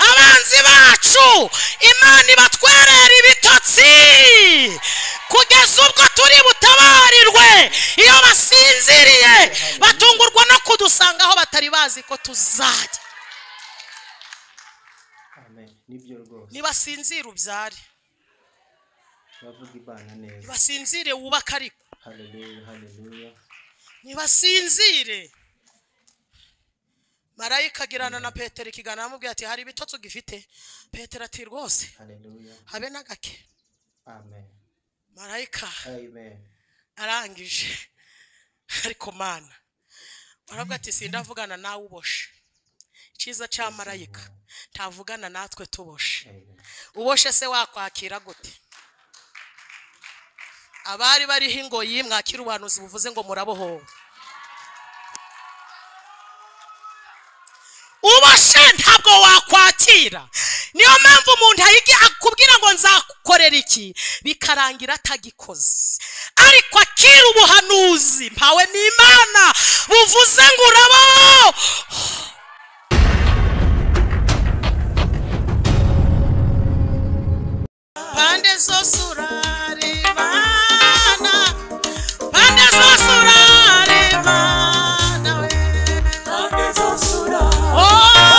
abanzi bacu imana ibatwerera ibitotsi kugeza ubwo turi butabarirwe iyo basinziriye batungurwa no kudusanga aho batari bazi ko tuzajya nibyo rwose ntibasinzire ubyare bavuga imana neza ntibasinzire wubake ariko haleluya haleluya ntibasinzire marayika agirana na petero ikiganiro amubwira ati hari ibitotsi ugifite petero ati rwose haleluya habe na gake amen marayika amen arangije ariko mana baravuga ati sindavugana nawe uboshe icyiza cya marayika ntavugana natwe tuboshe amen uboshe se wakwakira gute abari bariho ingoyi mwakira ubuhanuzi buvuze ngo murabohowe uboshe ntabwo wakwakira niyo mpamvu umuntu ayiga akubwira ngo nzakorera iki bikarangira atagikoze ariko akira ubuhanuzi mpawe n'imana buvuze ngo urabohowe pande zose urarebana pande zose urarebana we pande zose urarebana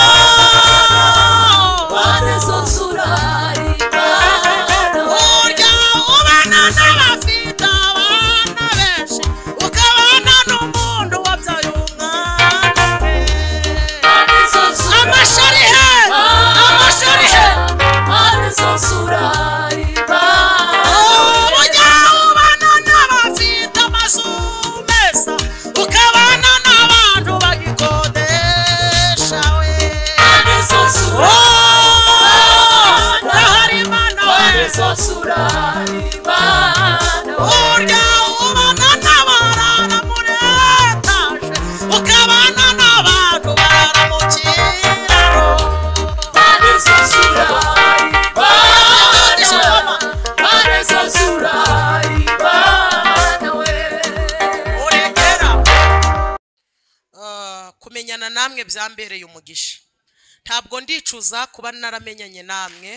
urya ubana n'abafite abana benshi ukabana n'umuntu wabyaye umwana we amashuri he amashuri he Ujya ubana n'abafite amazu meza, ukabana n'abantu bagikodesha we. Oh, Ndaharimana we. Urya ubana n'abarara muri etaje, ukabana n'abantu barara mu kiraro. urengera kumenyana namwe byambereye umugisha ntabwo ndicuza kuba naramenyanye namwe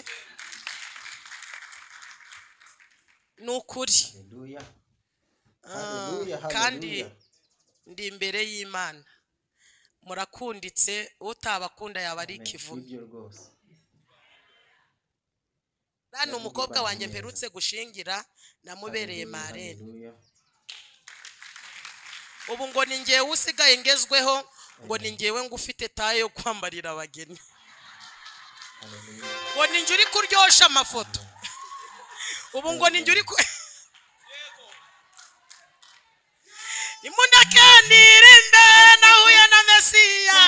ni ukuri haleluya Ah, haleluya kandi haleluya ndi imbere y'imana murakunditse utabakunda yaba ari Amen. ikivume nibyo rwose rano umukobwa Bameze wanjye neza. mperutse gushingira namubereye Haleluya, marene haleluya. ubu ngo ni ngewe usigaye ngezweho ngo ni ngewe ngufite taye yo kwambarira abageni Haleluya. ngo ni njye uri kuryosha amafoto ubu ngo ni njye uri ku imuneke nirinde nahuye na mesiya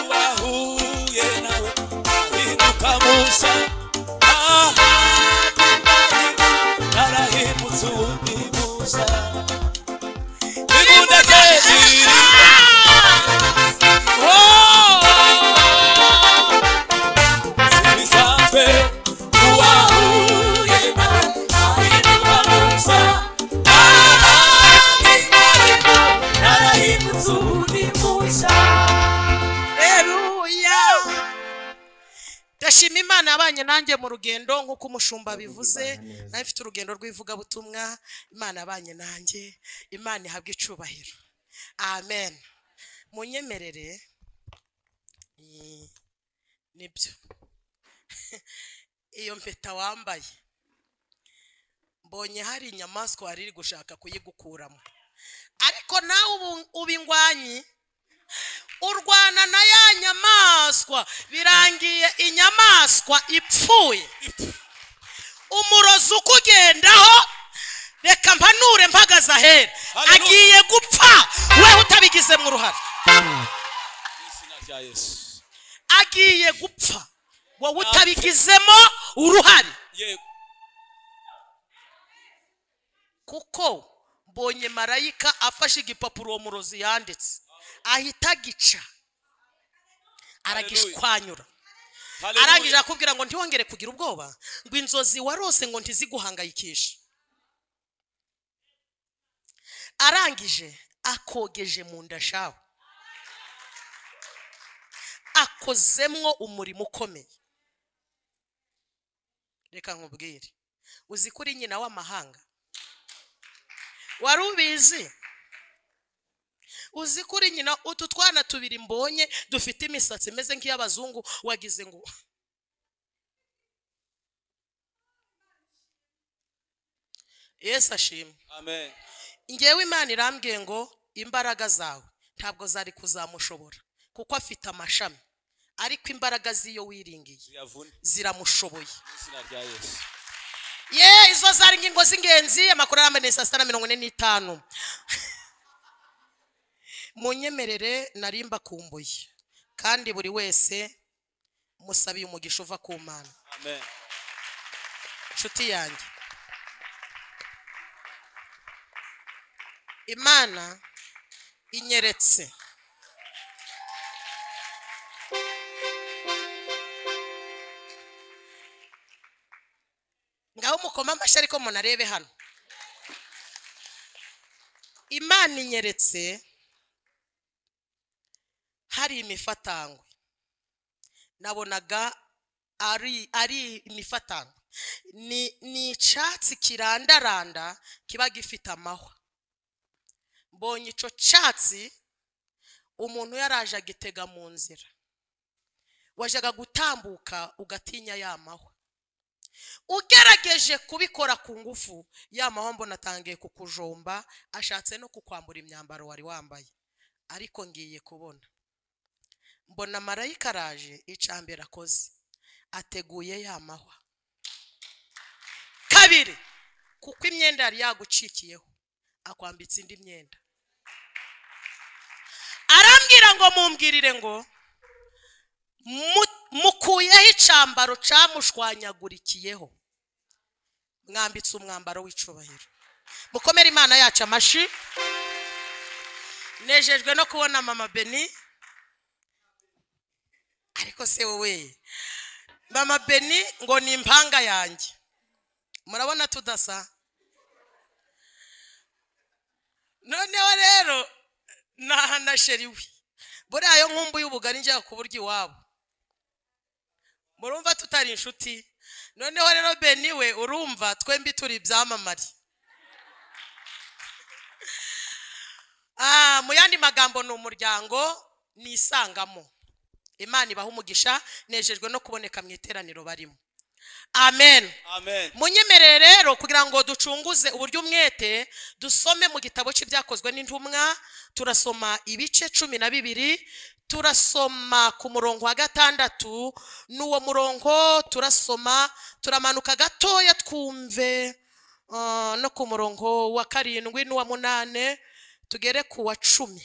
wahuye nawe ahinduka musa ahandi ndahima narahimutse uwundi musa igunda rye riri zibisanzwe uwahuye nawe ahinduka musa ahandi ndahima narahimutse uwundi musa reruya ndashima imana yabanye nanjye mu rugendo nk'uko umushumba bivuze nawe mfite urugendo rw'ivugabutumwa imana yabanye nanjye imana ihabwe icubahiro amen munyemerere Mm, nibyo iyo mpeta wambaye mbonye hari inyamaswa wari iri gushaka kuyigukuramo ariko nawe ubu ubingwanyi urwana na ya nyamaswa birangiye inyamaswa ipfuye umurozi ukugendaho reka mpanure mpagaze ahera Haleluya. agiye gupfa wewe utabigizemo uruhare izina rya yesu agiye gupfa wowe utabigizemo uruhare yego kuko mbonye marayika afashe igipapuro uwo murozi yanditse ahita agica aragishwanyura Haleluya. arangije akubwira ngo ntiwongere kugira ubwoba ngo inzozi warose ngo ntiziguhangayikishe arangije akogeje mu nda shawe akozemwo umurimo ukomeye reka nkubwire uzi ko uri nyina w'amahanga wari ubizi uzi ko uri nyina utu twana tubiri mbonye dufite imisatsi imeze nk'iy'abazungu wagize ngo yesu ashimwe amen ngewe imana irambwiye ngo imbaraga zawe ntabwo zari kuzamushobora kuko afite amashami ariko imbaraga z'iyo wiringiye ziyavune ziramushoboye mu izina rya yesu ye izo zari ingingo z'ingenzi amakuru arambuye saa sita na mirongo ine n'itanu munyemerere nari mbakumbuye kandi buri wese musabiye umugisha uva ku mana amen inshuti yanjye imana inyeretse ngaho mukoma amashyi ariko munarebe hano imana inyeretse hari imifatangwe nabonaga ari ari imifatano ni ni icyatsi kirandaranda kiba gifite amahwa mbonye icyo cyatsi umuntu yaraje agitega mu nzira wajyaga gutambuka ugatinya ya mahwa ugerageje kubikora ku ngufu ya mahwa mbona atangiye kukujomba ashatse no kukwambura imyambaro wari wambaye ariko ngiye kubona mbona marayika araje icambere akoze ateguye ya mahwa kabiri kuko imyenda yari yagucikiyeho akwambitse indi myenda arambwira ngo mumbwirire ngo "Mu- mukuyeho icambaro camushwanyagurikiyeho mwambitse umwambaro w'icubahiro mukomere imana yacu amashi nejejwe no kubona mama beni ariko se wowe mama beni ngo ni impanga yanjye murabona tudasa noneho rero naha na sheri we buriya yo nkumbuye ubugari njya kuburyo iwabo murumva tutari inshuti noneho rero beni we urumva twembi turi ibyamamare Ah, mu yandi magambo ni umuryango ni isangamo imana ibaha umugisha nejejwe no kuboneka mu iteraniro barimo amen amen munyemerere rero kugira ngo ducunguze uburyo umwete dusome mu gitabo cy'ibyakozwe n'intumwa turasoma ibice cumi na bibiri turasoma ku murongo wa gatandatu n'uwo murongo turasoma turamanuka gatoya twumve ah, no ku murongo wa karindwi n'uwa munane tugere ku wa cumi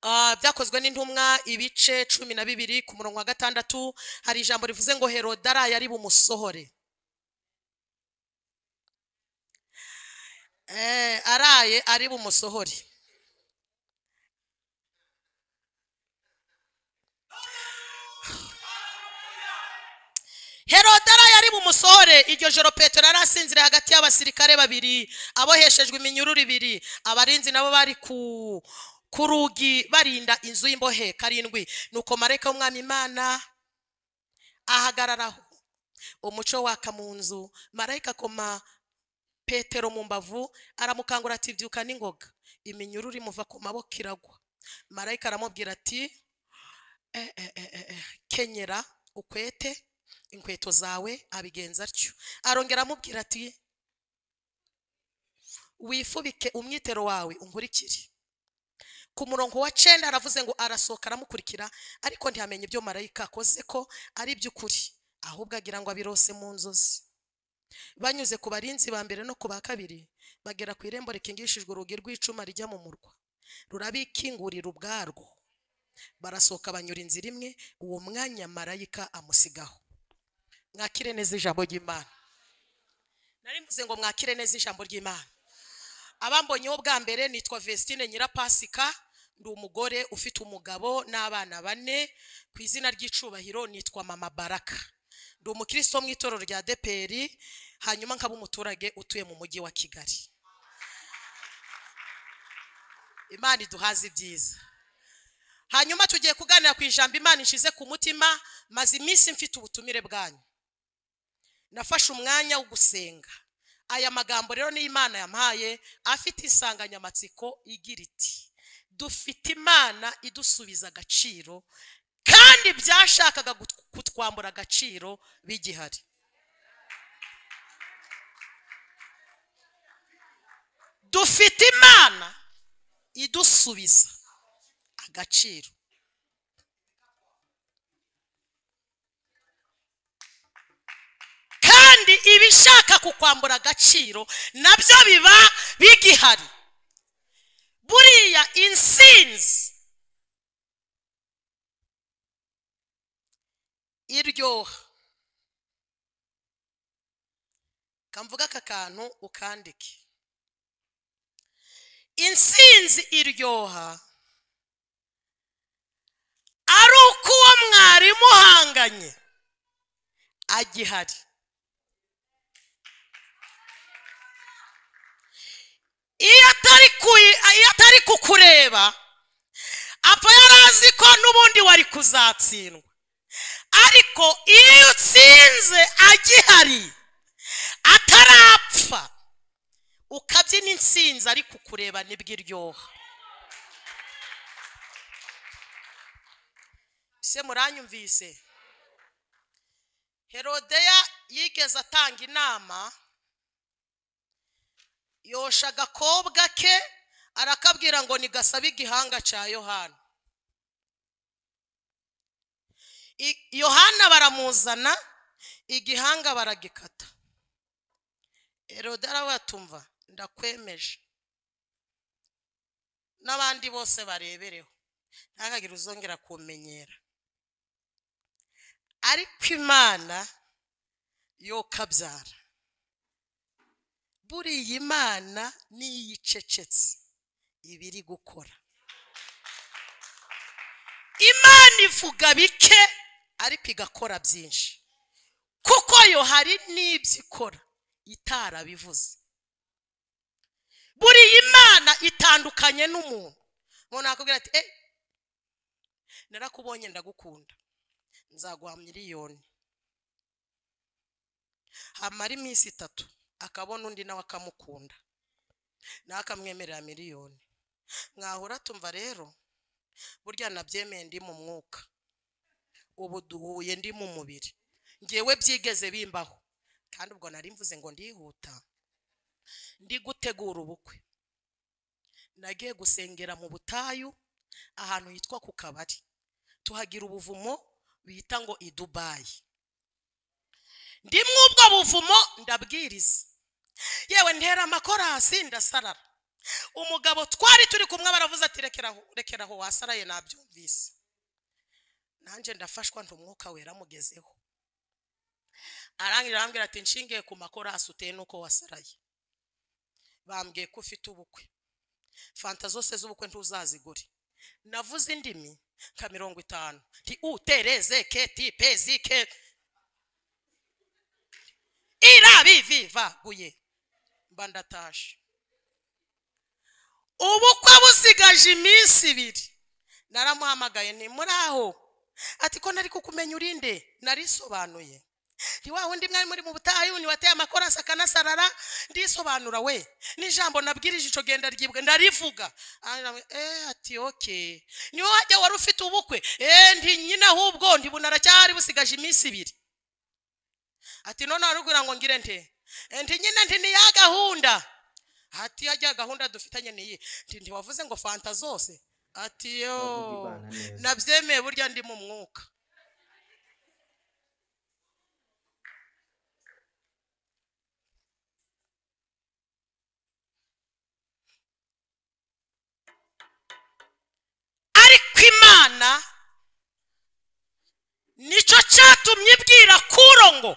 Ah, byakozwe n'intumwa ibice cumi na bibiri ku murongo wa gatandatu hari ijambo rivuze ngo heroda araye ari bumusohore Eh, araye ari bumusohore heroda araye ari bumusohore iryo joro petero yari asinziriye hagati y'abasirikare babiri aboheshejwe iminyururu ibiri abarinzi nabo bari ku ku rugi barinda inzu y'imbohe karindwi nuko marayika w'umwami imana ahagararaho umuco waka mu nzu marayika akoma petero mu mbavu aramukangura ati byuka n'ingoga iminyururu imuva ku maboko iragwa marayika aramubwira ati "Eh, eh, eh, eh, eh, kenyera ukwete inkweto zawe abigenza atyo arongera amubwira ati wifubike umwitero wawe unkurikire ku murongo wa cenda aravuze ngo arasohoka aramukurikira ariko ntiyamenye ibyo marayika akoze ko ari by'ukuri ahubwo agira ngo abirose mu nzozi banyuze ku barinzi ba mbere no ku ba kabiri bagera ku irembo rikingishijwe urugi rw'icuma rijya mu murwa rurabikingurira ubwarwo barasohoka banyura inzira imwe uwo mwanya marayika amusigaho mwakire neza ijambo ry'imana nari mvuze ngo mwakire neza ijambo ry'imana abambonyeho bwa mbere nitwa Vestine Nyirapasika ndi umugore ufite umugabo n'abana bane ku izina ry'icubahiro nitwa mama Baraka ndi umukristo wo mu itorero rya deperi hanyuma nkaba umuturage utuye mu mujyi wa Kigali imana iduhaze ibyiza hanyuma tugiye kuganira ku ijambo imana inshize ku mutima maze iminsi mfite ubutumire bwanyu nafashe umwanya wo gusenga aya magambo rero niyo imana yampaye afite insanganyamatsiko igira iti dufite imana idusubiza agaciro kandi byashakaga gut- kutwambura agaciro bigihari dufite imana idusubiza agaciro kandi ibishaka kukwambura agaciro nabyo biba bigihari buriya insinzi iryoha kamvuga aka kantu ukandike insinzi iryoha ari uko uwo mwari muhanganye agihari iyo atari kuyi- iyo atari kukureba apfa yari azi ko n'ubundi wari kuzatsindwa ariko iyo utsinze agihari atarapfa ukabyina insinzi ariko ukureba nibwo iryoha ese muranyumvise herodeya yigeze atanga inama yosha agakobwa ke arakabwira ngo nigasabe igihanga cya yohana I- yohana baramuzana igihanga baragikata herode arabatumva ndakwemeje n'abandi bose barebereho ntihagire uzongera kumenyera ariko imana yo kabyara buriya imana niyo icecetse iba iri gukora imana ivuga bike ariko igakora byinshi kuko yo hari n'ibyo ikora itarabivuze buriya imana itandukanye n'umuntu umuntu yakubwira ati eh narakubonye ndagukunda nzaguha miliyoni hamara iminsi itatu akabona undi nawe akamukunda nawe akamwemerera miliyoni mwahura tumva rero burya nabyemeye ndi mu mwuka ubu duhuye ndi mu mubiri ngewe byigeze bimbaho kandi ubwo nari mvuze ngo ndihuta ndi gutegura ubukwe nagiye gusengera mu butayu ahantu hitwa ku kabari tuhagira ubuvumo bita ngo i dubayi ndimwe ubwo buvumo ndabwiriza yewe ntera amakorasi ndasarara umugabo twari turi kumwe baravuze ati rekeraho rekeraho wasaraye nabyumvise nanjye ndafashwa nti umwuka wera amugezeho arangira arambwira ati nshingiye ku makorasi uteye n'uko wasaraye bambwiye ko ufite ubukwe fanta zose z'ubukwe ntuzazigure navuze indimi nka mirongo itanu nti utereze keti pezi ke irabivivaguye mba ndatashe ubukwe busigaje iminsi ibiri naramuhamagaye ni muri aho ati ko nari kukumenya urinde narisobanuye ni wa wundi mwari muri mu butayu ni wateye amakorasi akanasarara ndisobanura we n'ijambo nabwirije ico genda ryibwe ndarivuga Aramwe, eh ati okay ni wowe wajya wari ufite ubukwe eh nti nyina ahubwo nti bunaracyari busigaje iminsi ibiri ati none warubwira ngo ngire nte Eh, nti nyine nti ni ya gahunda ati hajya gahunda dufitanye niyi nti ntiwavuze ngo fanta zose ati yo Bavuga ibana neza. nabyemeye burya ndi mu mwuka ariko imana nicyo cyatumye ibwira kuro ngo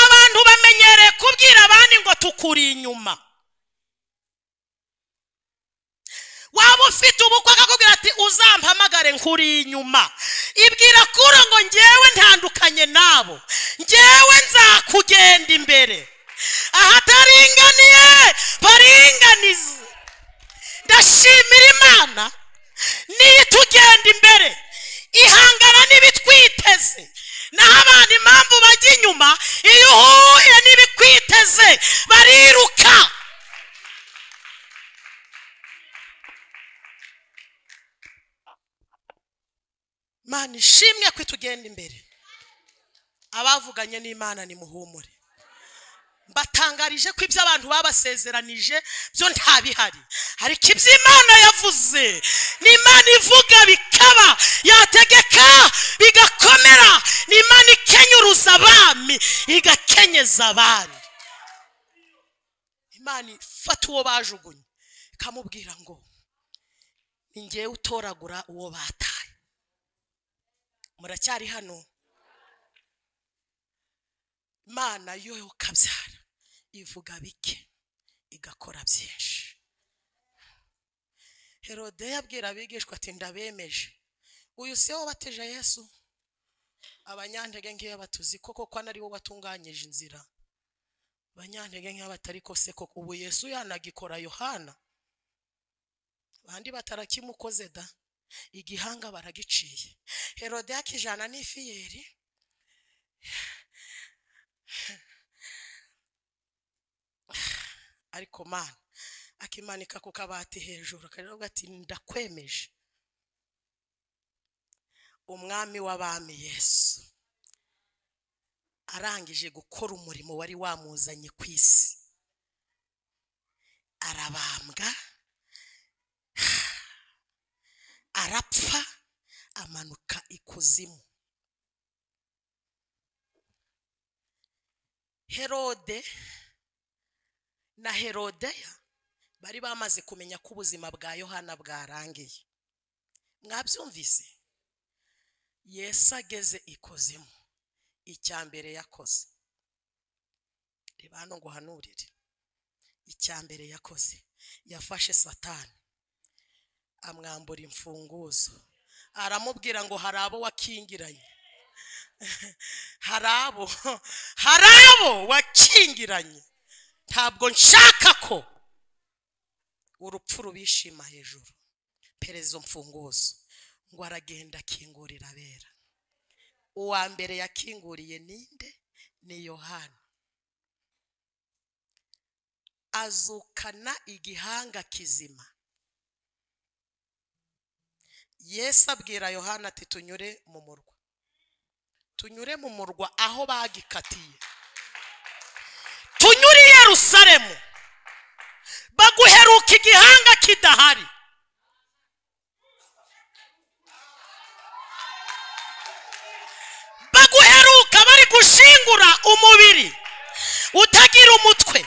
abantu bamenyereye kubwira abandi ngo tukuri inyuma waba ufite ubukwe akakubwira ati uzampamagare nkuri inyuma ibwira kuro ngo ngewe ntandukanye nabo ngewe nzakugenda imbere ahataringaniye baringanize ndashimira imana niyo itugenda imbere ihangana n'ibitwiteze naho abantu impamvu bajya inyuma iyo uhuye n'ibikwiteze bariruka mana ishimwe ko itugenda imbere abavuganye n'imana nimuhumure mbatangarije ko ibyo abantu babasezeranije byo nta bihari ariko ibyo imana yavuze ni imana ivuga bikaba yategeka bigakomera ni imana ikenyuruza abami igakenyeza abandi imana ifata uwo bajugunye ikamubwira ngo ni ngewe utoragura uwo bataye muracyari hano imana yo ukabyara ivuga bike igakora byinshi herode yabwira abigishwa ati ndabemeje uyu si we wabateje yesu abanyantege nkeya batuzi koko ko ari wowe watunganyije inzira abanyantege nkeya batari ko se koko ubu yesu yanagikora yohana abandi batarakimukoze da igihanga baragiciye herode yakijana n'ifiyeri ariko mana akimanika ku kabati hejuru akavuga ati ndakwemeje umwami w'abami yesu arangije gukora umurimo wari wamuzanye ku isi arabambwa arapfa amanuka ikuzimu herode na herodeya bari bamaze kumenya ko ubuzima bwa yohana bwarangiye mwabyumvise yesu ageze ikuzimu icya mbere yakoze reba hano ngo uhanurire icya mbere yakoze yafashe satani amwambura imfunguzo aramubwira ngo hari abo wakingiranye hari abo hari abo wakingiranye ntabwo nshaka ko urupfu rubishima hejuru perezida mfunguzo ngo aragenda akingurira abera uwa mbere yakinguriye ninde ni yohani azukana igihanga kizima yesu abwira yohani ati tunyure mu murwa tunyure mu murwa aho bagikatiye tunyure i yerusalemu baguheruka igihanga kidahari baguheruka bari gushingura umubiri utagira umutwe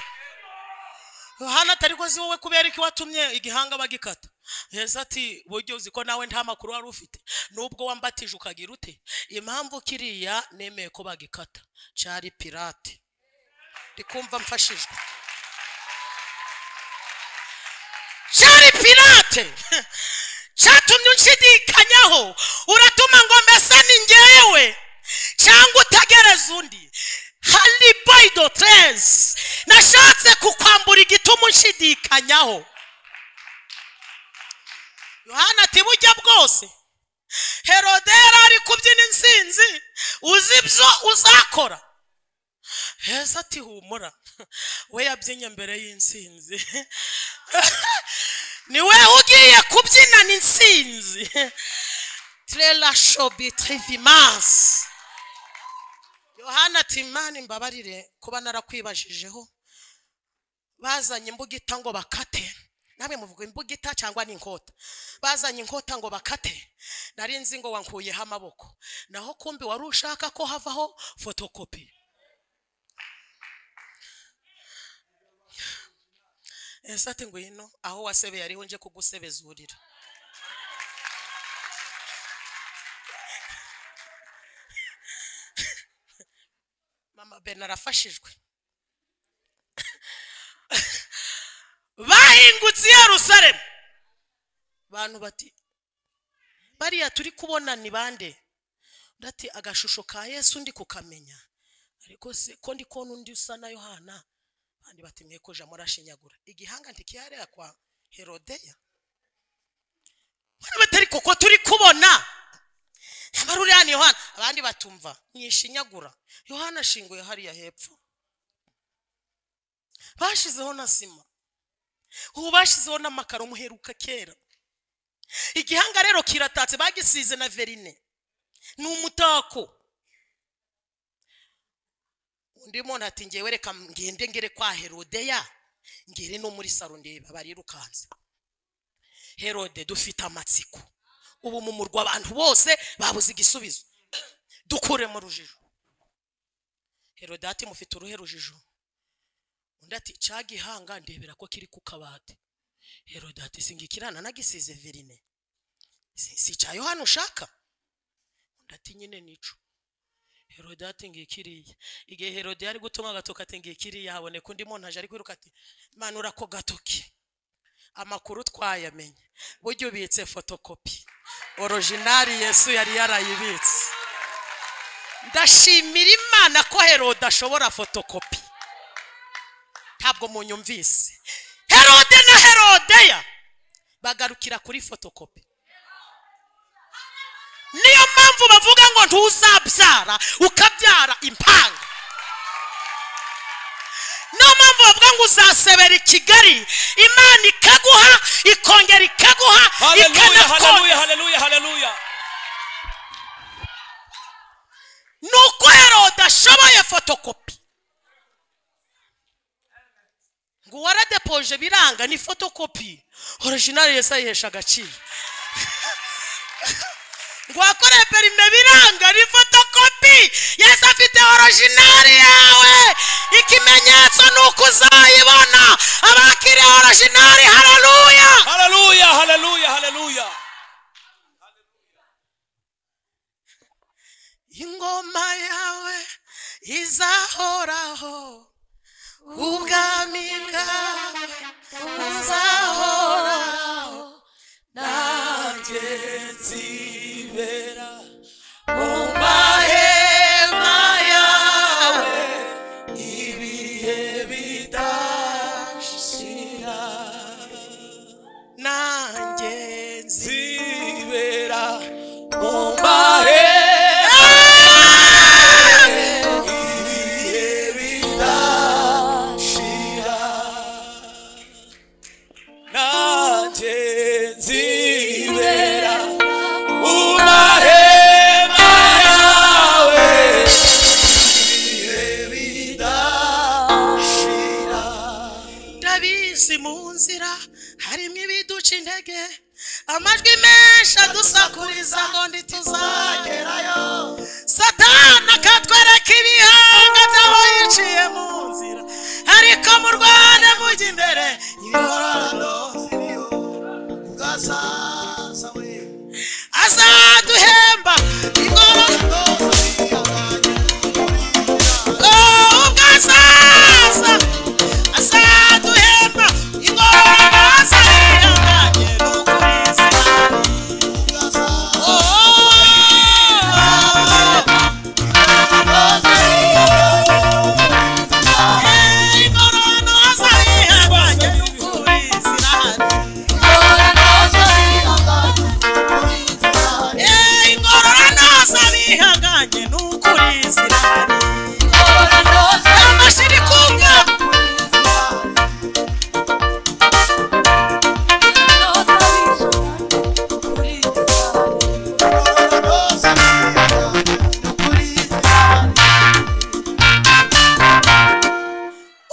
hano atari ko si wowe kubera ko watumye igihanga bagikata heza ati buryo uzi ko nawe nta makuru wari ufite nubwo wambatije ukagira ute impamvu kiriya nemeye ko bagikata cyari pirate ndikumva mfashijwe cyari pirate cyatumye unshidikanyaho uratuma ngo mbese ni ngewe cyangwa utagereza undi hari boyido teresi nashatse kukwambura igituma unshidikanyaho yohana ati bujya bwose herode yari ari kubyina insinzi uzi ibyo uzakora heza ati humura we yabyinye mbere y'insinzi ni we ugiye kubyinana insinzi terera shobi tirivimasi yohana ati mani mbabarire kuba narakwibajijeho bazanye imbugita ngo bakate namwe muvuga imbugita cyangwa n'inkota bazanye inkota ngo bakate nari nzi ngo wankuyeho amaboko naho kumbi wari ushaka ko havaho fotokopi ese ati ngwino aho wasebeye ariho nje kugusebezurira mama bena arafashijwe bahingutse i Yerusalemu abantu bati bariya turi kubona ni bande undi ati agashusho ka yesu ndi kukamenya ariko se ko ndi kubona undi usa na yohana abandi bati mwekuja murashinyagura igihanga ntikiyarera kwa herodeya bari batari kuko turi kubona nyamara uriya ni yohana abandi batumva nyishinyagura yohana ashinguye hariya hepfo bashyizeho na sima ubu bashyizeho n'amakaro muheruka kera igihanga rero kiratatse bagisize na verine ni umutako undi muntu ati ngewe reka ngende ngere kwa herodeya ngere no muri saro ndeba barirukanse herode dufite amatsiko ubu mu murwa abantu bose babuze igisubizo dukure mu rujijo herode ati mufite uruhe rujijo undi ati cya gihanga ndebera ko kiri ku kabati herode ati singikirana nagisize verine si si cya yohani ushaka undi ati nyine nico herode ati ngikiriya igihe herode yari gutuma agatoki ati ngikiriya haboneka undi muntu aje ari kwiruka ati manura ako gatoki amakuru twayamenye burya ubitse fotokopi orojinari yesu yari yarayibitse ndashimira imana ko herode ashobora fotokopi ntabwo munyumvise herode na herodeya bagarukira kuri fotokopi niyo mpamvu bavuga ngo ntuzabyara ukabyara impanga niyo mpamvu bavuga ngo uzasebera i kigali imana ikaguha ikongera ikaguha Hallelujah, ikanakongera hallelujah, hallelujah, hallelujah. ni uko herode ashoboye fotokopi ngo waradepoje biranga ni fotokopi orojinari yesi ayihesha agaciro ngo wakoreye perime biranga ni fotokopi yesi afite orojinari yawe ikimenyetso ni uko uzayibona abakiriye orojinari hararuya Hallelujah, hallelujah, hallelujah. ingoma yawe izahoraho ubwami bwawe buzahoraho mahema yawe nanjye nzi Zibera bombahe. nanjye nzibera mu mahema yawe ibihe bidashira ndabizi mu nzira harimo ibiduca intege amajwi menshi adusakuriza ngo ntituzagerayo satana akatwereka ibihanga by'abayiciye mu nzira ariko mu rwanda mujya imbere ingororano azaduhemba ingororano Oh, ubwo azaza azaduhemba ingororano azihanganye n'ukuri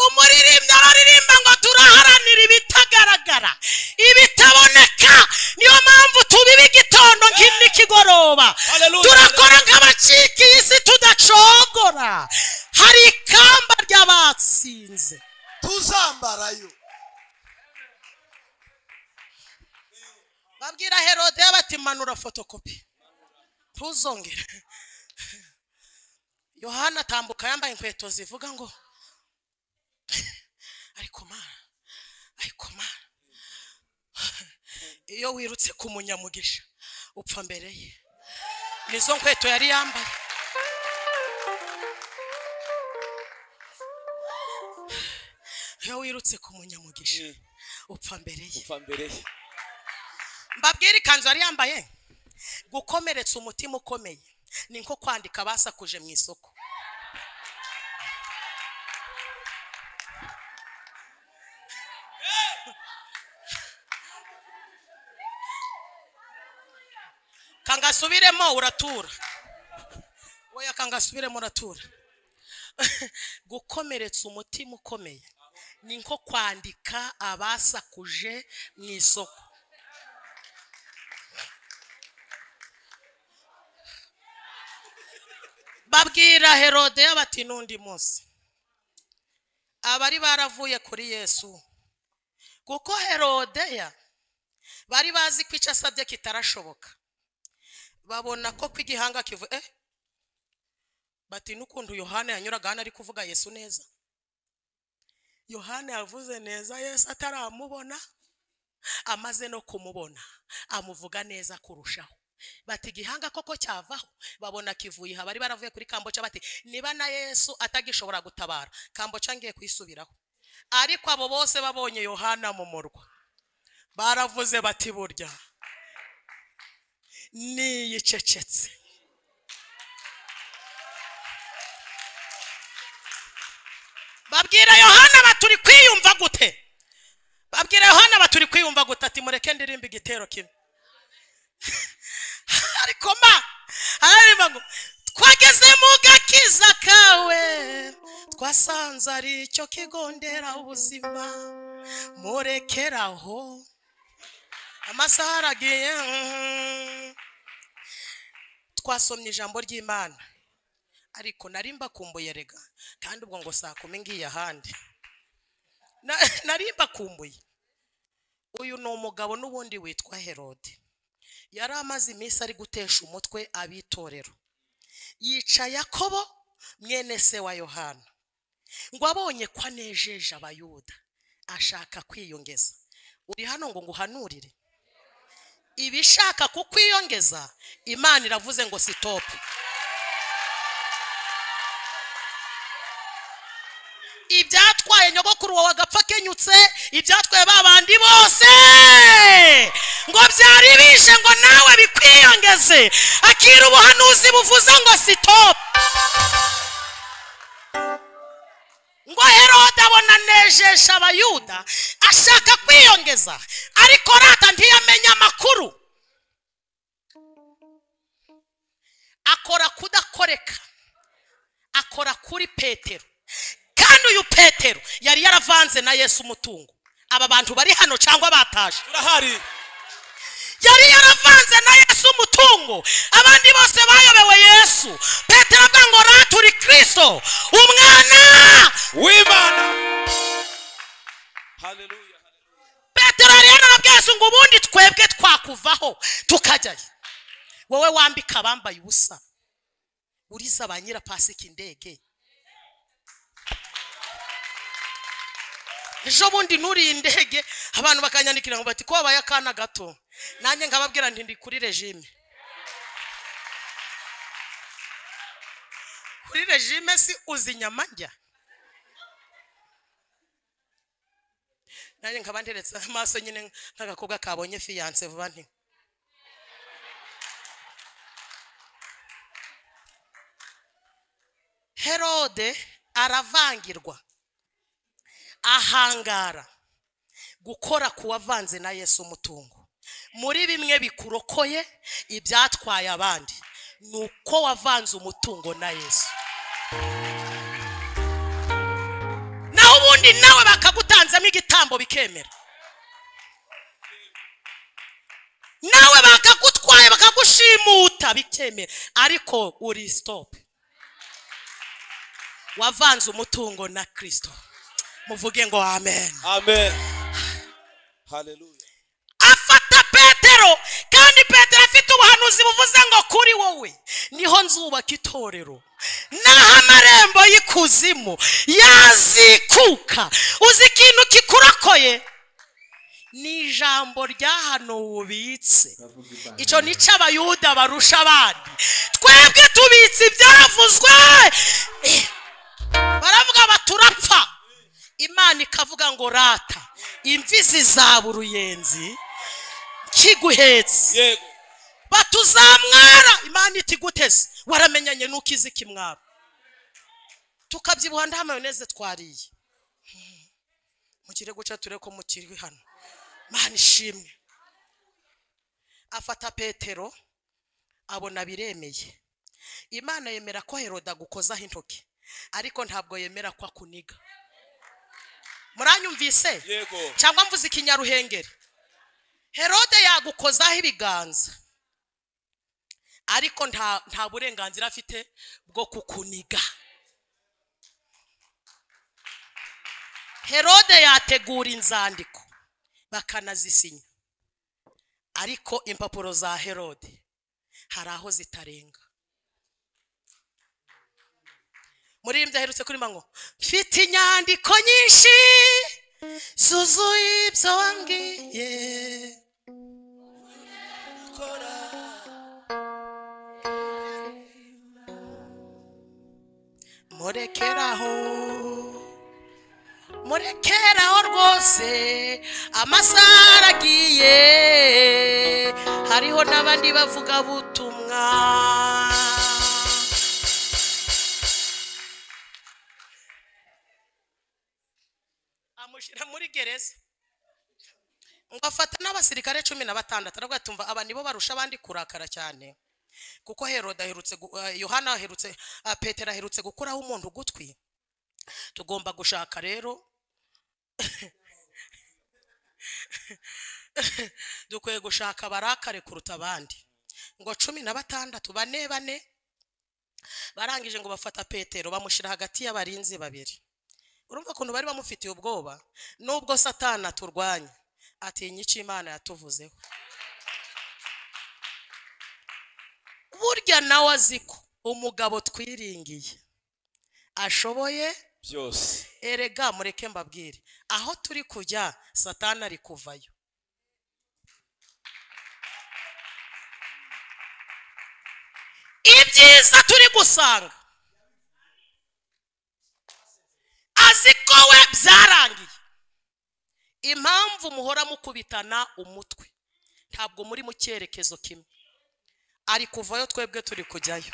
umuririmbyi araririmba ngo turaharanira ibitagaragara ibitaboneka niyo mpamvu tubiba igitondo nki- n'ikigoroba Hallelujah. turakora nk'abacika iyi si tudacogora hari ikamba ry'abatsinze tuzambarayo babwira herode bati manura fotokopi ntuzongere yohana atambuka yambaye inkweto zivuga ngo ariko mara ariko mara iyo wirutse ku munyamugisha upfa mbere ye nizo nkweto yari yambaye iyo wirutse ku munyamugisha upfa mbere ye upfa mbere ye mbabwire ikanzu yari yambaye gukomeretsa umutima ukomeye ni nko kwandika basakuje mu isoko kangasubiremo uratura oya kangasubiremo uratura gukomeretsa umutima ukomeye ni nko kwandika abasakuje mu isoko babwira herodeya bati n'undi munsi abari baravuye kuri yesu kuko herodeya bari bazi ko icyo asabye kitarashoboka babona ko ko igihanga kivu eh bati n'ukuntu yohana yanyuraga hano ari kuvuga yesu neza yohana yavuze neza yesu ataramubona amaze no kumubona amuvuga neza kurushaho bati igihanga koko cyavaho babona kivuye aha bari baravuye kuri kamboca bati niba na yesu atagishobora gutabara kamboca ngiye kuyisubiraho ariko abo bose babonye yohana mu murwa baravuze bati burya niyicecetse babwira yohana baturi kwiyumva gute babwira yohana baturi kwiyumva gute ati mureke ndirimba igitero kimwe ariko ma hariba ngo twageze mu gakiza kawe twasanze ari cyo kigondera ubuzima murekeraho amasaha aragiye mhm. twasomye ijambo ry'imana ariko nari mbakumbuye rega kandi ubwo ngo saa kumi ngiye ahandi Na- nari mbakumbuye uyu ni umugabo n'ubundi witwa herode yari amaze iminsi ari gutesha umutwe abitorero yica yakobo mwene se wa yohana ngo abonye ko anejeje abayuda ashaka kwiyongeza uri hano ngo nguhanurire ibishaka kukwiyongeza imana iravuze ngo sitopu ibyatwaye nyogokuru wawe agapfa kenyutse ibyatwaye babandi bose ngo byari bishe ngo nawe bikwiyongeze akira ubuhanuzi buvuze ngo sitopu ngo herode abona nejesha abayuda ashaka kwiyongeza ariko rata ntiyamenya amakuru akora kudakoreka akora kuri petero kandi uyu petero yari yaravanze na yesu umutungo aba bantu bari hano cyangwa bataje turahari yari yaravanze na yesu umutungo abandi bose bayobewe yesu petero avuga ngo rata uri kirisito umwana w'imana haleluya petero yari yarababwiye yesu ngo ubundi twebwe twakuvaho tukajyayo wowe wambika abambaye ubusa uriza ba nyirapasika indege ejo bundi nuriye indege abantu bakanyandikira ngo bati ko wabaye akana gato nanjye nkababwira nti ndi kuri regime kuri regime si uzi inyama njya nanjye nkaba nteretse amaso nyine nk'agakobwa kabonye fiyanse vuba nti herode aravangirwa ahangara gukora ku wavanze na yesu umutungo muri bimwe bikurokoye ibyatwaye abandi ni uko wavanze umutungo na yesu naho ubundi nawe bakagutanzemo igitambo bikemera nawe bakagutwaye bakagushimuta bikemera ariko uri sitopu wavanze umutungo na kirisito muvuge ngo amen amen haleluya afata petero kandi petero afite ubuhanuzi buvuze ngo kuri wowe niho nzubaka itorero naho amarembo y'ikuzimu yazikuka uzi ikintu kikurokoye ni ijambo ry'ahantu ubitse Bavuga ibanga icyo ni cyo abayuda barusha abandi twebwe tubitse ibyavuzwe baravuga baturapfa imana ikavuga ngo rata imvi zizaba uruyenzi kiguhetse yego batuzamwara imana iti guteze waramenyanye nuko izi kimwara tukabyibuha nta mayoneze twariye Hmm. mugire guca ture ko mukiri hano mana ishimwe afata petero abona biremeye imana yemera ko heroda agukozaho intoki ariko ntabwo yemera ko akuniga muranyumvise yego cyangwa mvuze ikinyaruhengeri herode yagukozaho ibiganza ariko nta nta burenganzira afite bwo kukuniga herode yategura inzandiko bakanazisinya ariko impapuro za herode hari aho zitarenga muri iyi aherutse kuri manywa mfite inyandiko nyinshi zuzuye ibyo wambwiye murekeraho murekeraho rwose amasaha aragiye hariho n'abandi bavuga butumwa amushyira muri gereza ngo afata n'abasirikare cumi na batandatu aravuga ati "Umva, aba nibo barusha abandi kurakara cyane kuko heroda aherutse gu- eh, yohana aherutse ah, petero aherutse gukuraho umuntu ugutwi tugomba gushaka rero dukwiye gushaka barakare kuruta abandi ngo cumi na batandatu bane bane barangije ngo bafata petero bamushyira hagati y'abarinzi babiri urumva ukuntu bari bamufitiye ubwoba nubwo satana turwanya atinya icyo imana yatuvuzeho burya nawe azi ko umugabo twiringiye ashoboye byose erega mureke mbabwire aho turi kujya satana ari kuvayo ibyiza turi gusanga azi ko we byarangiye impamvu muhora mukubitana umutwe ntabwo muri mu cyerekezo kimwe ari kuvayo twebwe turi kujyayo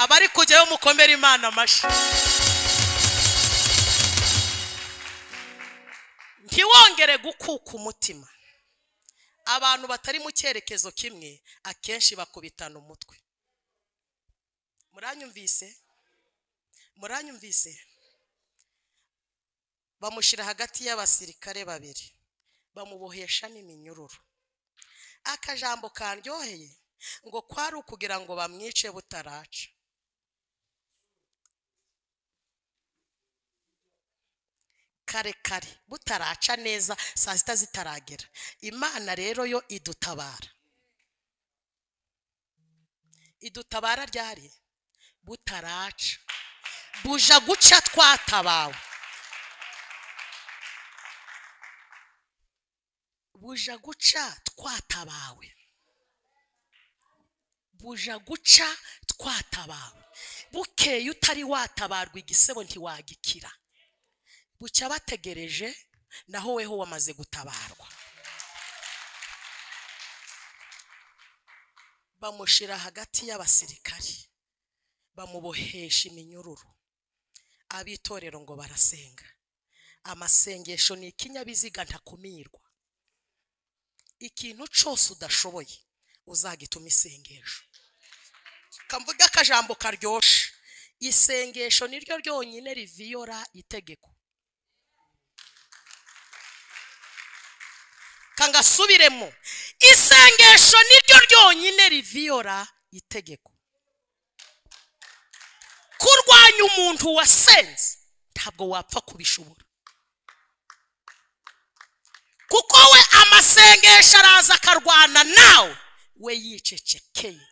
abari kujyayo mukomere imana amashyi ntiwongere gukuka umutima abantu batari mu cyerekezo kimwe akenshi bakubitana umutwe muranyumvise muranyumvise bamushyira hagati y'abasirikare babiri bamubohesha n'iminyururu akajambo karyoheye ngo kwari ukugira ngo bamwice butaraca kare kare butaraca neza saa sita zitaragera imana rero yo idutabara idutabara ryari butaraca buja guca twatabawe buja guca twatabawe buja guca twatabawe bukeye utari watabarwa igisebo ntiwagikira bucya bategereje naho weho wamaze gutabarwa bamushyira hagati y'abasirikari bamubohesha iminyururu ab'itorero ngo barasenga amasengesho ni ikinyabiziga ntakumirwa ikintu cyose udashoboye uzagituma isengesho kamvuga akajambo karyoshe isengesho niryo ryonyine riviyora itegeko kangasubiremo isengesho niryo ryonyine riviyora itegeko kurwanya umuntu wasenze ntabwo wapfa kubishobora kuko we amasengesho araza akarwana nawe we yicecekeye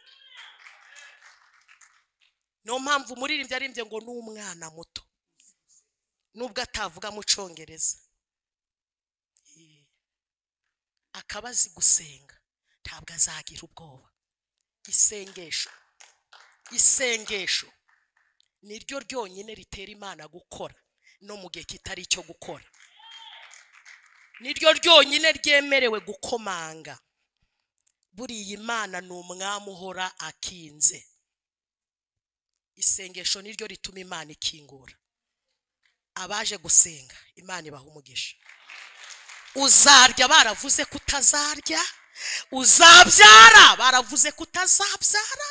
niyo mpamvu umuririmbyi aririmbye ngo ni umwana muto nubwo atavuga mu cyongereza akaba azi gusenga ntabwo azagira ubwoba isengesho isengesho niryo ryonyine ritera imana gukora no mu gihe kitari icyo gukora niryo ryonyine ryemerewe gukomanga buriya imana ni umwami uhora akinze isengesho niryo rituma imana ikingura abaje gusenga imana ibaha umugisha uzarya baravuze ko utazarya uzabyara baravuze ko utazabyara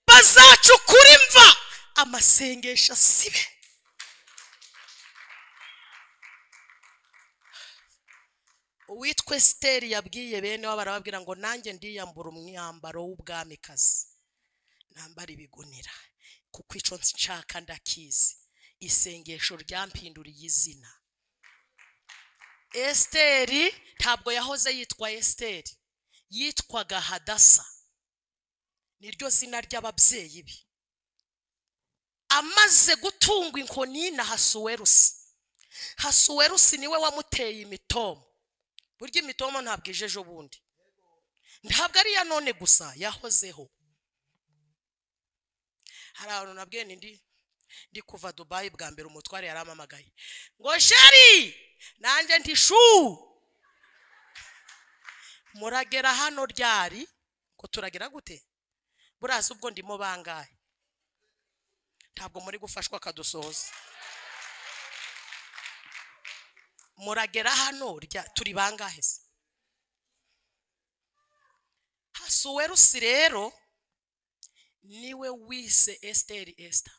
bazacukura imva amasengesho asibe uwitwa esiteri yabwiye bene we barababwira ngo nanjye ndiyambura umwambaro w'ubwamikazi nambara ibigunira kuko icyo nshaka ndakizi isengesho ryampinduriye izina esiteri ntabwo yahoze yitwa esiteri yitwaga hadasa niryo zina ry'ababyeyi be amaze gutungwa inkoni na hasuwerusi hasuwerusi niwe wamuteye imitomo burya imitomo ntabwo ije ejo bundi ntabwo ari iya none gusa yahozeho hari abantu nabwiye ndi ndi kuva dubayi bwa mbere umutware yarampamagaye ngo sheri nanjye ntishu muragera hano ryari ngo turagera gute buraza ubwo ndimo bangahe ntabwo muri gufashwa akadusohoza muragera hano rya turi bangahe se hasuwerusi rero niwe wise esiteri esita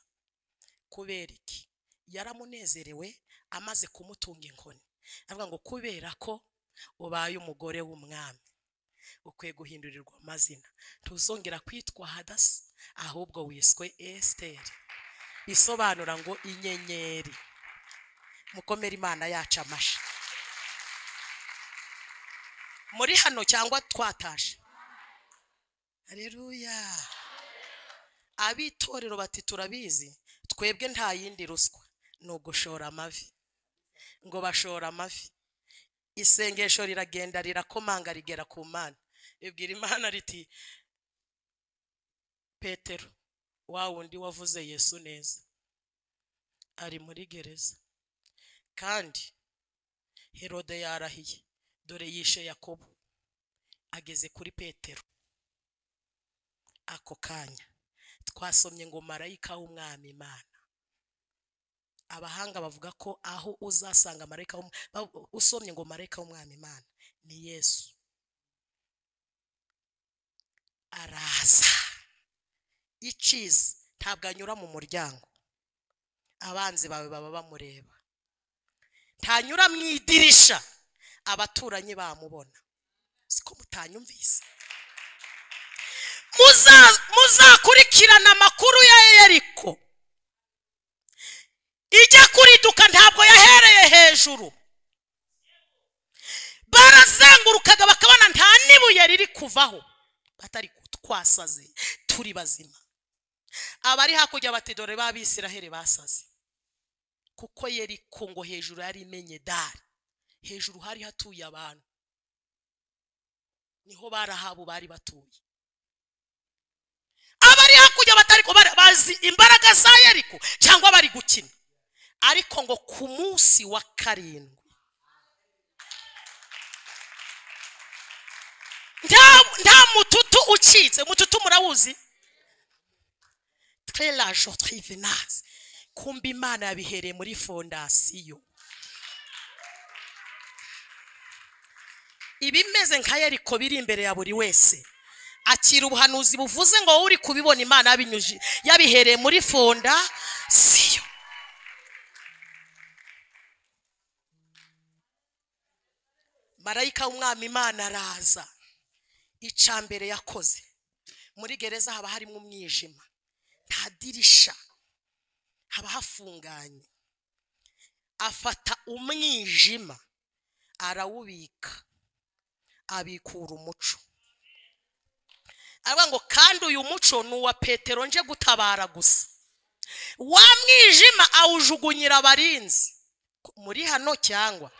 kubera iki yaramunezerewe amaze kumutunga inkoni avuga ngo kubera ko ubaye umugore w'umwami ukwiye guhindurirwa amazina ntuzongera kwitwa hadasa ahubwo wiswe esiteri bisobanura ngo inyenyeri mukomere imana yacu amashyi muri hano cyangwa twataje hareruya ab'itorero bati turabizi twebwe nta yindi ruswa ni ugushora amavi ngo bashora amavi isengesho riragenda rirakomanga rigera ku mana ribwira imana riti petero wa wundi wavuze yesu neza ari muri gereza kandi herode yarahiye dore yishe yakobo ageze kuri petero ako kanya twasomye ngo marayika w'umwami imana abahanga bavuga ko aho uzasanga marayika w'um- ba- usomye ngo marayika w'umwami imana ni yesu araza iciza ntabwo anyura mu muryango abanzi bawe baba bamureba ntanyura mu idirisha abaturanyi bamubona siko mutanyumvise Muza- muzakurikirana amakuru ya yeriko ijya kuriduka ntabwo yahereye hejuru barazengurukaga bakabona nta n'ibuye riri kuvaho batari twasaze turi bazima abari hakurya bati dore b'abisiraheli basaze kuko yeriko ngo hejuru yari imenye dari hejuru hari hatuye abantu niho barahabu bari batuye abari hakurya batari ko bari- bazi imbaraga za yeriko cyangwa bari gukina ariko ngo ku munsi wa karindwi nta nta mututu ucitse mututu murawuzi trelajo trivenazi kumba imana yabihereye muri fondasiyo ibimeze nka yeriko biri imbere ya buri wese akira ubuhanuzi buvuze ngo wowe uri kubibona imana yabinyuji yabihereye muri fondasiyo marayika w'umwami imana araza ica mbere yakoze muri gereza haba harimo umwijima nta dirisha haba hafunganye afata umwijima arawubika abikura umuco aravuga ngo kandi uyu muco ni uwa petero nje gutabara gusa wa mwijima awujugunyira abarinzi muri hano cyangwa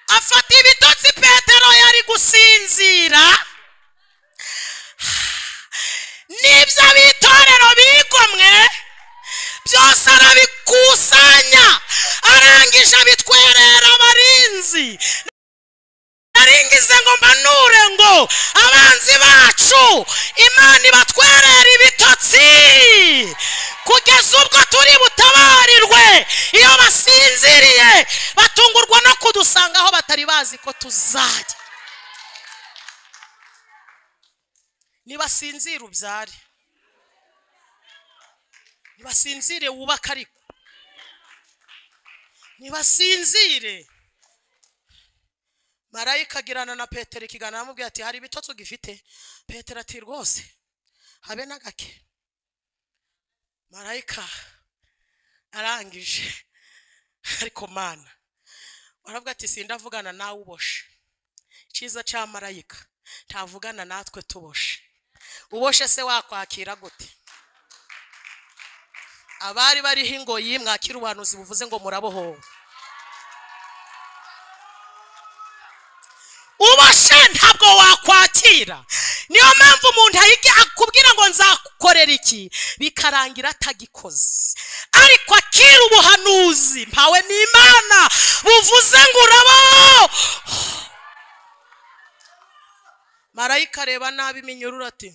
afata ibitotsi petero yari gusinzira n'ibyo abitorero bigomwe byose arabikusanya arangije abitwerera abarinzi bize ngo mbanure ngo abanzi bacu imana ibatwerera ibitotsi kugeza ubwo turi butabarirwe iyo basinziriye batungurwa no kudusanga aho batari bazi ko tuzajya nibasinzira ubyare nibasinzire wubake ariko nibasinzire marayika agirana na petero ikiganiro aramubwira ati hari ibitotsi ugifite petero ati rwose habe na gake marayika arangije ariko mana aravuga ati sindavugana nawe uboshe icyiza cya marayika ntavugana natwe tuboshe uboshe se wakwakira gute abari bariho ingoyi mwakira ubuhanuzi buvuze ngo murabohowe ubashe ntabwo wakwakira niyo mpamvu umuntu ayiga- akubwira ngo nzakorera iki bikarangira atagikoze ariko akira ubuhanuzi mpawe n'imana buvuze ngo urabaho marayika areba nabi iminyururu ati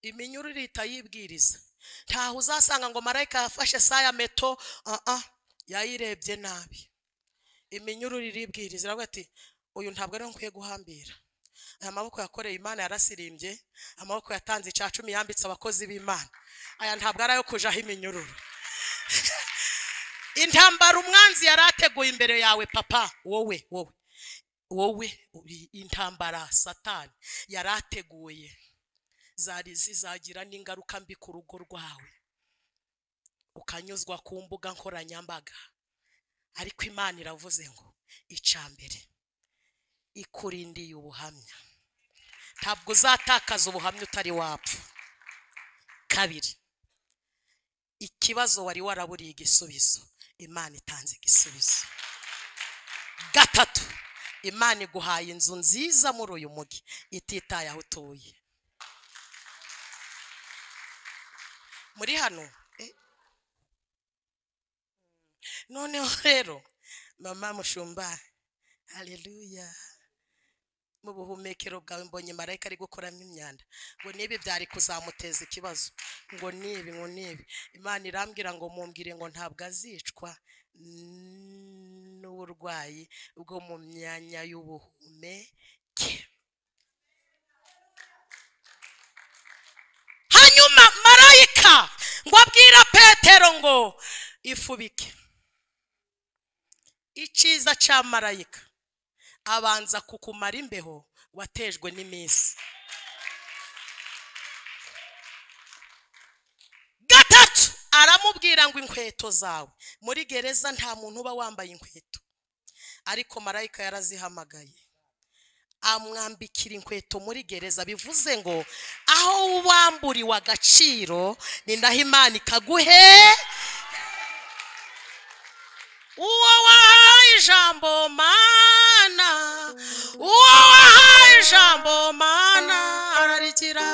iminyururu irihita yibwiriza ntaho uzasanga ngo marayika yafashe saa ya meto uh -uh, yayirebye nabi iminyururu iribwiriza iravuga ati uyu ntabwo ariho nkwiye guhambira aya maboko yakoreye imana yarasirimbye amaboko yatanze icya cumi yambitse abakozi b'imana aya ntabwo ari ayo kujaho iminyururu intambara umwanzi yari ateguye imbere yawe papa wowe wowe wowe uri intambara satani yari ateguye zari zizagira n'ingaruka mbi ku rugo rwawe ukanyuzwa ku mbuga nkoranyambaga ariko imana iravuze ngo icya mbere ikurindiye ubuhamya ntabwo uzatakaza ubuhamya utari wapfa kabiri ikibazo wari waraburiye igisubizo imana itanze igisubizo gatatu imana iguhaye inzu nziza muri uyu mugi ititaye aho utuye muri hano eh? noneho rero mama mushumba haleluya mu buhumekero bwawe mbonye marayika ari gukuramo imyanda ngo nibi byari kuzamuteza ikibazo ngo nibi ngo nibi imana irambwira ngo mumbwire ngo ntabwo azicwa n'uburwayi bwo mu myanya y'ubuhumekero hanyuma marayika ngo abwira petero ngo ifubike icyiza cya marayika abanza kukumara imbeho watejwe n'iminsi gatatu aramubwira ngo inkweto zawe muri gereza nta muntu uba wambaye inkweto ariko marayika yarazihamagaye amwambikira inkweto muri gereza bivuze ngo aho wamburiwe agaciro ni naho imana ikaguhe uwo wahaye ijambo mana uwo wahaye ijambo mana ararigira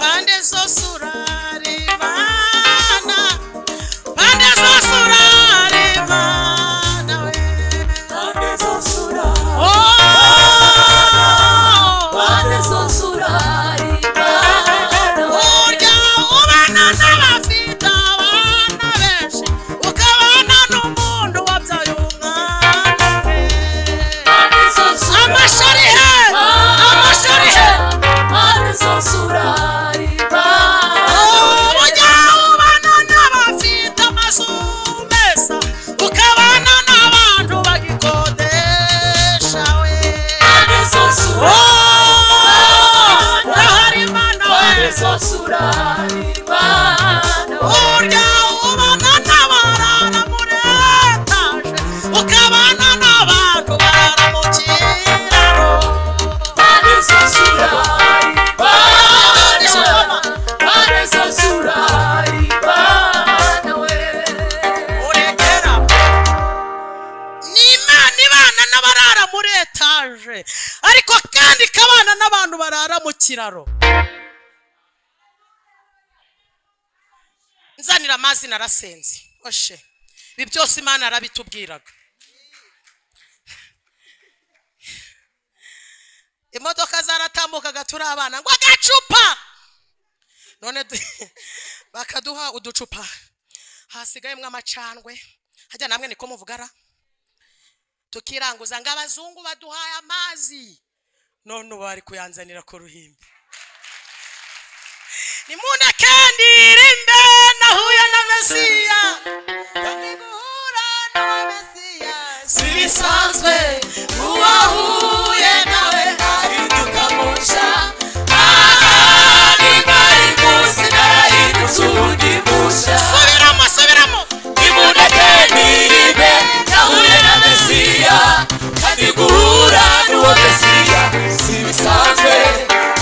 pande zose uraribana pande zose uraribana we oh. Urya ubana n'abafite abana benshi, ukabana n'umuntu wabyaye umwana we. Amashuri he! Amashuri he! Urya ubana n'abafite amazu meza, ukabana n'abantu bagikodesha we. Oh, ndahari Imana we. Urya ubana n'abarara muri etaje, ukabana n'abantu barara mu kiraro. uregera ni imana ibana n'abarara muri etaje ariko kandi ikabana n'abantu barara mu kiraro nzanira amazi narasenze oshe ibi byose imana arabitubwiraga imodoka zaratambukaga turi abana ngo agacupa none du- bakaduha uducupa hasigayemo amacandwe hajya namwe niko muvugara tukiranguza ngo abazungu baduhaye amazi none ubu bari kuyanzanira ku ruhimbi nimunakandire mbe nahuye na mesiya niguhura na mesiya si bisanzwe uwahuye nawe ahinduka musha subiramo subiramo nimunakandire nahuye na mesiya kandi guhura n'uwo mesiya si bisanzwe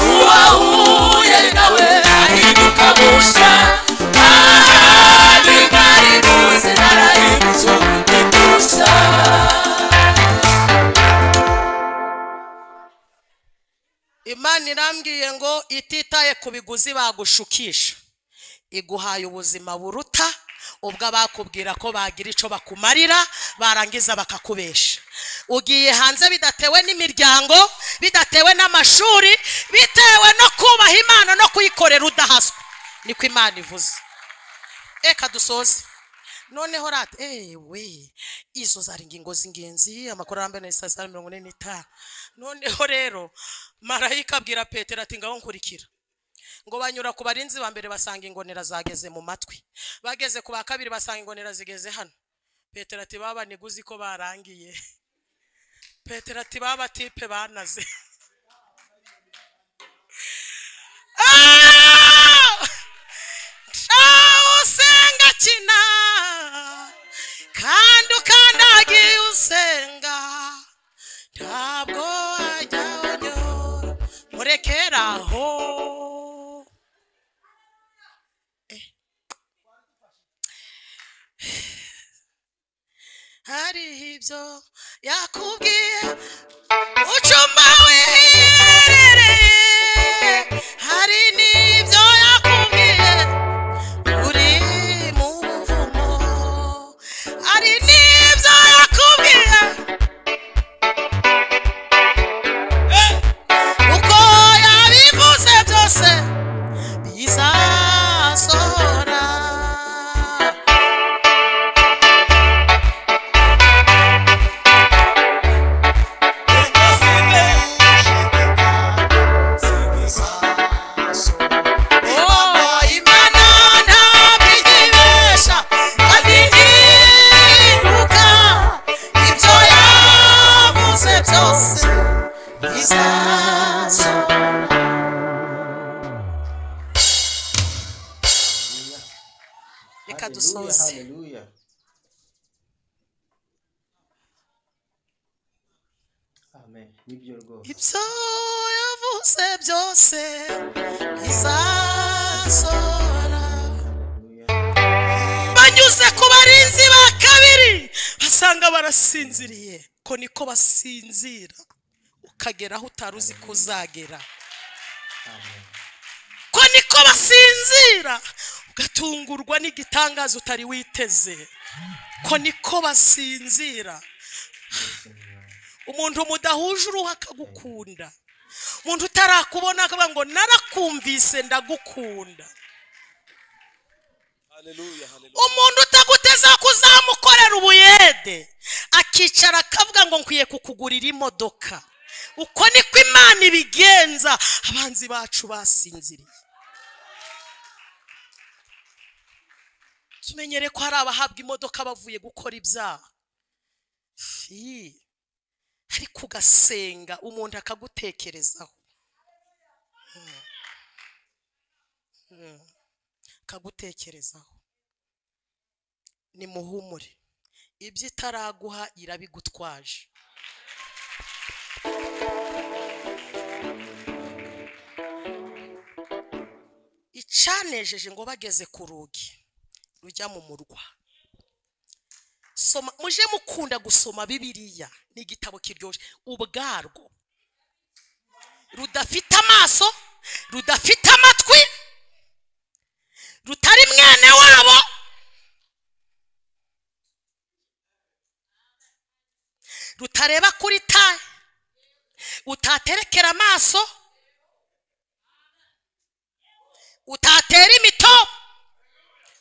uwahuye nawe ahinduka musha ahandi ntari muzi narahindutse undi musha imana irambwiye ngo ititaye ku biguzi bagushukisha iguhaye ubuzima buruta ubwo abakubwira ko bagira icyo bakumarira barangiza bakakubesha ugiye hanze bidatewe n'imiryango bidatewe n'amashuri bitewe no kubaha imana no kuyikorera udahaswe niko imana ivuze reka dusoze noneho rata ewe izo zari ingingo z'ingenzi amakuru arambuye na saa sita mirongo ine n'itanu noneho rero marayika abwira petero ati ngaho nkurikira ngo banyura ku barinzi ba mbere basanga ingonera zageze mu matwi bageze ku ba kabiri basanga ingonera zigeze hano petero ati baba niguzi ko barangiye petero ati baba tipe banaze Ah! Shaho usenga kina kandi ukandagiye usenga ntabwo wajya unyura murekera aho Eh. hari ibyo yakubwiye ucuma wiherereye hari n'ibyo yakubwiye uri mu buvumo ari n'ibyo yakubwiye uko yabivuze byose bizasohora Oh, Imana ntabwo igibesha kandi ntiruka ibyo yavuze byose bizasohora reka dusoze haleluya amen nibyo rwose ibyo yavuze byose bizasohora haleluya banyuze ku barinzi ba kabiri basanga barasinziriye ko niko basinzira ukagera aho utari uzi ko uzagera amen ko niko basinzira ugatungurwa n'igitangaza utari witeze ko niko basinzira umuntu mudahuje uruhu akagukunda umuntu utarakubona akavuga ngo narakumvise ndagukunda Hallelujah. Hallelujah. umuntu utaguteze kuzamukorera ubuyede akicara akavuga ngo nkwiye kukugurira imodoka uko niko imana ibigenza abanzi bacu basinziriye tumenyere ko hari abahabwa imodoka bavuye gukora ibyaha Fi. ariko ugasenga umuntu akagutekerezaho Mm. Mm. akagutekerezaho nimuhumure ibyo itaraguha irabigutwaje icanejeje ngo bageze ku rugi rujya mu murwa soma muje mukunda gusoma bibiliya ni igitabo kiryoshye ubwarwo rudafite amaso rudafite amatwi rutari mwene wabo utareba kuri taye utaterekera amaso utatera imito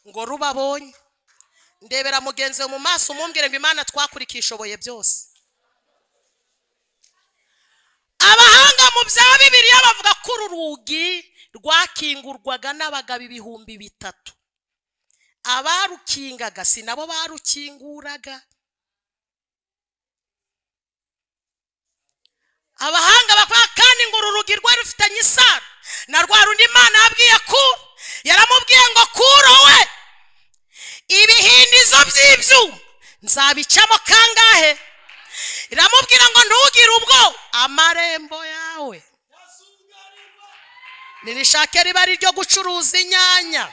ngo rubabonye ndebera mugenzi wawe mu maso umumbwire ngo imana twakurikishoboye byose abahanga mu bya bibiliya bavuga ko uru rugi rwakingurwaga n'abagabo ibihumbi bitatu abarukingaga si nabo barukinguraga abahanga bakora kandi ngo uru rugi rwari rufitanye isano na rwa rundi imana yabwiye kuro yaramubwiye ngo kuro we ibihindizo by'ibyuma nzabicamo kangahe iramubwira ngo ntugire ubwo amarembo yawe nirishake riba ari iryo gucuruza inyanya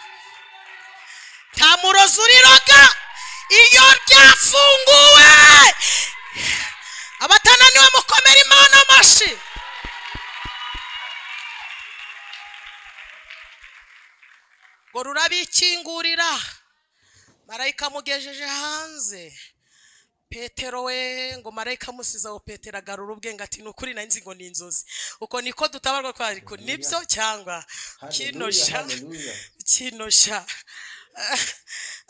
nta murozi uriroga iyo ryafunguwe abatananiwe mukomere imana amashyi ngo rurabikingurira marayika amugejeje hanze petero we ngo marayika amusize aho petero agarura ubwenge ati ni ukuri nanjye ngo ni inzozi uko niko dutabarwa ko ariko nibyo cyangwa kinosha haleluya kinosha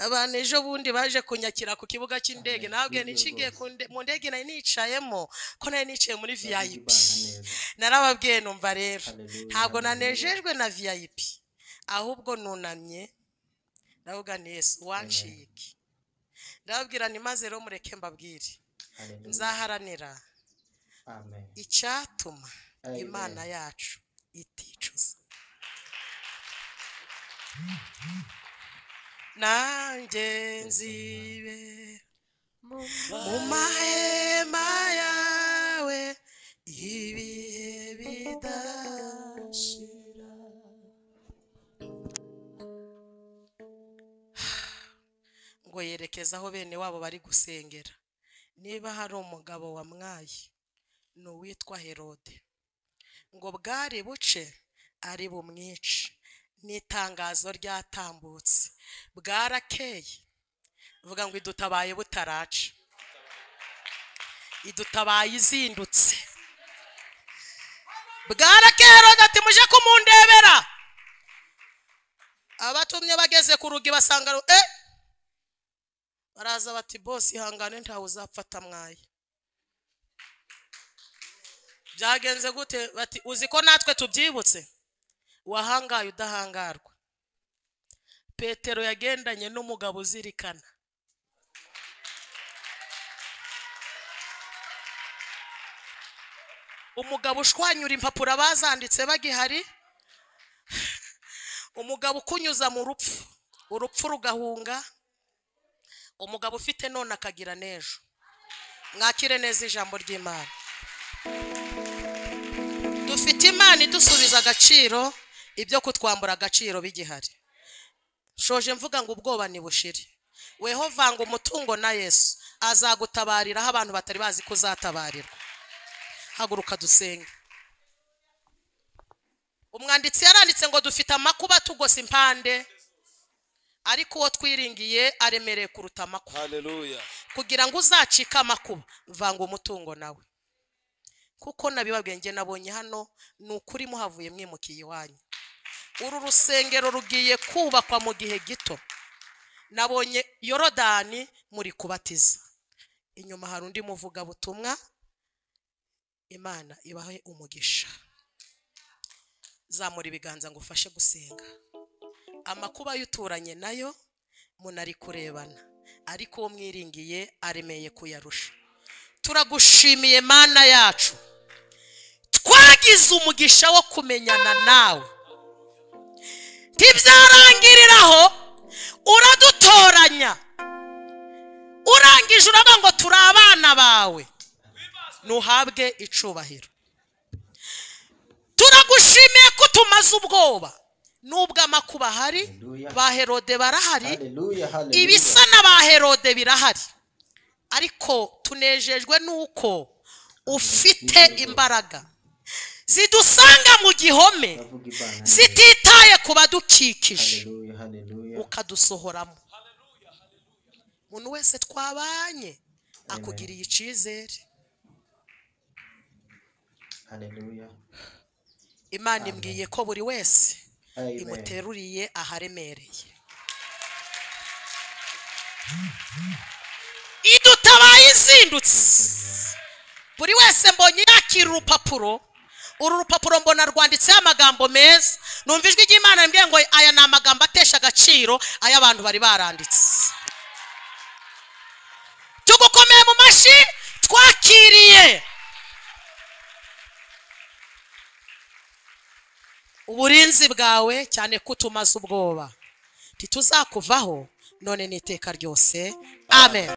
abantu ejo bundi baje kunyakira ku kibuga cy'indege nababwiye nishingiye mu ndege nari nicayemo ko nari niciye muri vip narababwiye numva rero Hallelujah, ntabwo hallelujah. nanejejwe na vip ahubwo nunamye ndavuga ni yesu wanciye iki ndababwira ni maze rero mureke mbabwire nzaharanira amen icyatuma Amen. imana yacu iticuza nanjye nzibera mu mahema yawe ibihe bidashira ngo yerekeze aho bene wabo bari gusengera niba hari umugabo wamwaye ni uwitwa herode ngo bwari buce ari bumwice n'itangazo ryatambutse bwarakeye vuga ngo idutabaye butaraca idutabaye izindutse bwarakeye herode ati muje kumundebera abatumye bageze ku rugi basanga ru- eh baraza bati bosi ihangane ntawe uzapfata mwaye byagenze gute bati uzi ko natwe tubyibutse wahangaye udahangarwa petero yagendanye n'umugabo uzirikana umugabo ushwanyura impapuro abazanditse bagihari umugabo ukunyuza mu rupfu urupfu rugahunga umugabo ufite none akagira n'ejo mwakire neza ijambo ry'imana dufite imana idusubiza agaciro ibyo kutwambura agaciro bigihari shoje mvuga ngo ubwoba nibushire weho vanga umutungo na yesu azagutabarira aho abantu batari bazi ko uzatabarirwa haguruka dusenge umwanditsi yaranditse ngo dufite amakuba atugose impande ariko uwo twiringiye aremereye kuruta amakuba Hallelujah. kugira ngo uzacike amakuba vanga umutungo nawe kuko nabibabwiye njye nabonye hano ni ukuri muhavuye mwimukiye iwanyu uru rusengero rugiye kubakwa mu gihe gito nabonye yorodani muri kubatiza inyuma hari undi muvugabutumwa imana ibahe umugisha zamura ibiganza ngo ufashe gusenga amakuba y'uturanye nayo munari kurebana ariko uwo mwiringiye aremeye kuyarusha turagushimiye mana yacu twagize umugisha wo kumenyana nawe ntibyarangiriraho uradutoranya urangije uravuga ngo turi abana bawe ntuhabwe icubahiro turagushimiye ko tumaze ubwoba nubwo amakuba ahari ba herode barahari haleluya haleluya ibisa n'aba herode birahari ariko tunejejwe n'uko ufite imbaraga zidusanga mu gihome Ndavuga Imana neza. zititaye ku badukikije haleluya haleluya ukadusohoramo umuntu wese twabanye akugiriye icyizere Hallelujah. imana imbwiye ko buri wese Amen. imuteruriye aharemereye idutabaye izindutse buri wese mbonye yakira urupapuro uru rupapuro mbona rwanditseho amagambo meza numva ijwi ry'imana rimbwiye ngo aya ni amagambo atesha agaciro ay'abantu bari baranditse tugukomeye mu mashyi twakiriye uburinzi bwawe cyane ko utumaze ubwoba ntituzakuvaho none n'iteka ryose amen